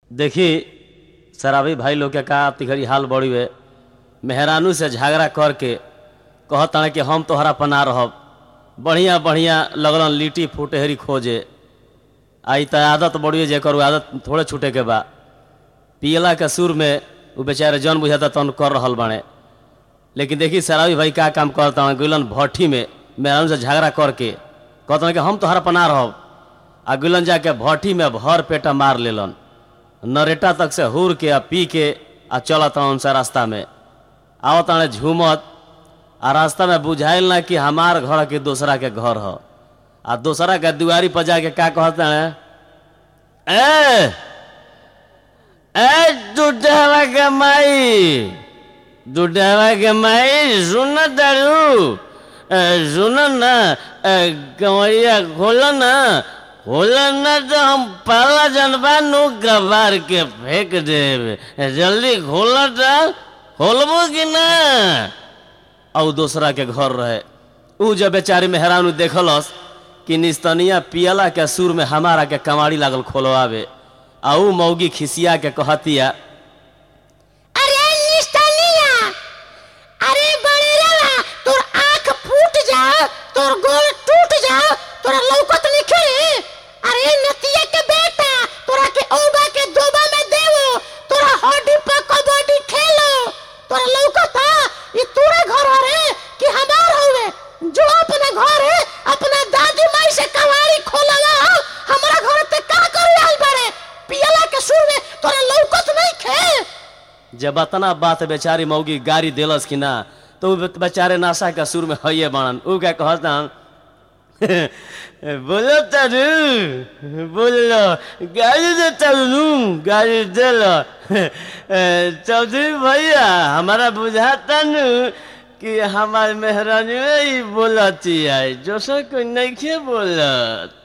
देखी शराबी भाई लोग के का तिघड़ी हाल बड़ी वे मेहरानू से झगड़ा करके कहता कि हम तोहरा पना रहब बढ़िया बढ़िया लगलन लिट्टी फुटहरी खोजे आई त आदत बड़ी जेकर उ आदत थोड़े छूटे के बा पियला के सुर में उ बेचारे जन बुझाता तन कर रहल बाड़े लेकिन देखी शराबी भाई का काम करता गुलन भट्ठी में मेहरानू से झगड़ा करके कहता कि हम तोहरा पना रहब आ गुलन जाके भट्ठी में भर पेटा मार लेलन नरेटा तक से हुर के आ पी के आ चलत उनसे रास्ता में आवत ताने झूमत आ रास्ता में बुझाइल ना कि हमार घर के दूसरा के घर ह आ दूसरा के दुआरी पर जाके का कहते हैं ए ए दुढ़वा के माई दुढ़वा के माई सुन दारू सुन ना कमरिया खोलो ना खोलो ना तो हम पाला जनबा नु कबार के फेंक देब जल्दी खोलो तो खोलबो कि ना और दूसरा के घर रहे ऊ जब बेचारी मेहरानू देखलस कि निस्तनिया पियला के सुर में हमारा के कमाड़ी लागल खोलवावे आ ऊ मौगी खिसिया के कहतिया अरे निस्तनिया अरे बड़ेरा तोर आंख फूट जा तोर गोल टूट जा तोरा लौकत लिखे अरे नतिया के बेटा तोरा के औबा के दोबा में देवो तोरा हड्डी पर कबड्डी खेलो तोरा लौकता ये तोरा घर रे कि हमार होवे जो अपना घर है अपना दादी माई से कवाड़ी खोलला हमरा घर ते का कर आइल बाड़े पियला के सुर में तोरा लौकत नहीं खे जब अतना बात बेचारी मौगी गाड़ी देलस कि ना तो उ बेचारे नाशा के सुर में हइये बाणन ऊ क्या कहता बोलो तारू बोलो गाड़ी दे तारू गाड़ी दे लो चौधरी भैया हमारा बुझाता नु कि हमार मेहरानी ही बोलती है जो सो कोई नहीं बोलत